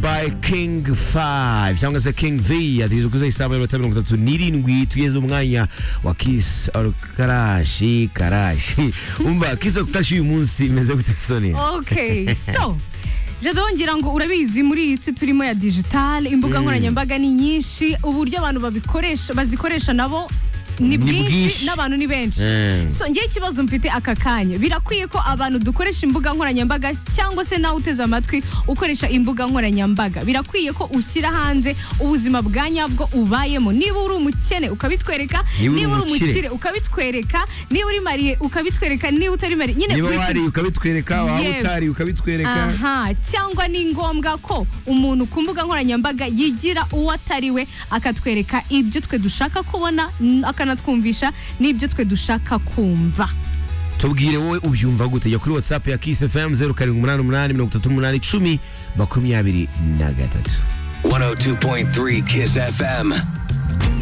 by King 5 cyangwa se King V ategereje kuzuza isaha y'amayero mirongo itatu n'irindwi tugeze umwanya wa Kiss or Karashi Karashi umva Kiss or Karashi uyu munsi imeze gute Sonia okay so jado ngira ngo urabizi muri iyi si turimo ya digital imbuga nkoranyambaga ni nyinshi uburyo abantu babikoresha bazikoresha nabo ni bwinshi bwinshi. n'abantu ni benshi Mm. so ngewe ikibazo mfite aka kanya birakwiye ko abantu dukoresha imbuga nkoranyambaga cyangwa se nawe uteze amatwi ukoresha imbuga nkoranyambaga birakwiye ko ushyira hanze ubuzima bwa nyabwo ubayemo niba uri umukene ukabitwereka Niba uri niba uri umukire. umukire ukabitwereka niba uri mariye ukabitwereka niba utari mariye nyine niba buri kimwe. wari ukabitwereka waba Yewe. utari ukabitwereka aha cyangwa ni ngombwa ko umuntu ku mbuga nkoranyambaga yigira uwo atari we akatwereka ibyo twe dushaka kubona n- akanatwumvisha n'ibyo twe dushaka kumva tubwire wowe ubyumva gute jya kuri whatsapp ya Kiss FM 0788 makumyabiri na gatatu 102.3 Kiss FM.